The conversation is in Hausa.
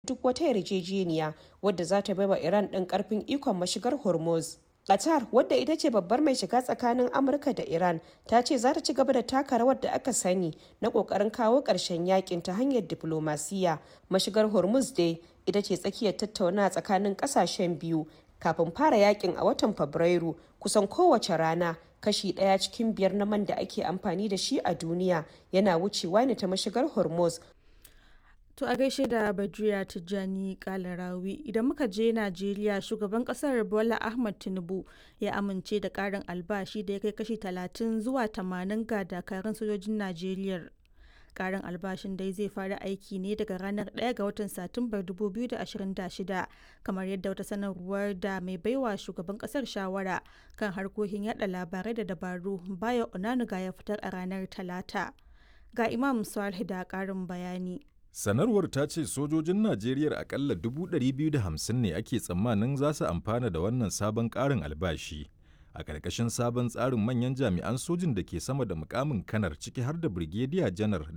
duk wata yarjejeniya wadda za ta baiwa Iran ɗin ƙarfin ikon mashigar Hormuz. Qatar, wadda ita ce babbar mai shiga tsakanin Amurka da Iran, ta ce za ta ci gaba da taka rawar da aka sani na ƙoƙarin kawo ƙarshen yakin ta hanyar diflomasiyya. Mashigar Hormuz dai ita ce tsakiyar tattaunawa tsakanin ƙasashen biyu kafin fara yakin a watan Fabrairu kusan kowace rana kashi ɗaya cikin biyar na man da ake amfani da shi a duniya yana wucewa ne ta mashigar Hormuz. To a gaishe da Badriya Tijjani Kalarawi idan muka je Najeriya shugaban kasar Bola Ahmad Tinubu ya amince da karin albashi da ya kai kashi 30 zuwa 80 ga dakarun sojojin Najeriya. Karin albashin dai zai fara aiki ne daga ranar 1 ga watan Satumbar 2026 kamar yadda wata sanarwar da mai baiwa shugaban kasar shawara kan harkokin yada labarai da dabaru Bayo Onanuga ya fitar a ranar Talata. Ga Imam Salih da karin bayani. Sanarwar ta ce sojojin Najeriya akalla 250 ne ake tsammanin za su amfana da wannan sabon ƙarin albashi. A ƙarƙashin sabon tsarin manyan jami'an sojin da ke sama da mukamin kanar ciki har da Brigadier janar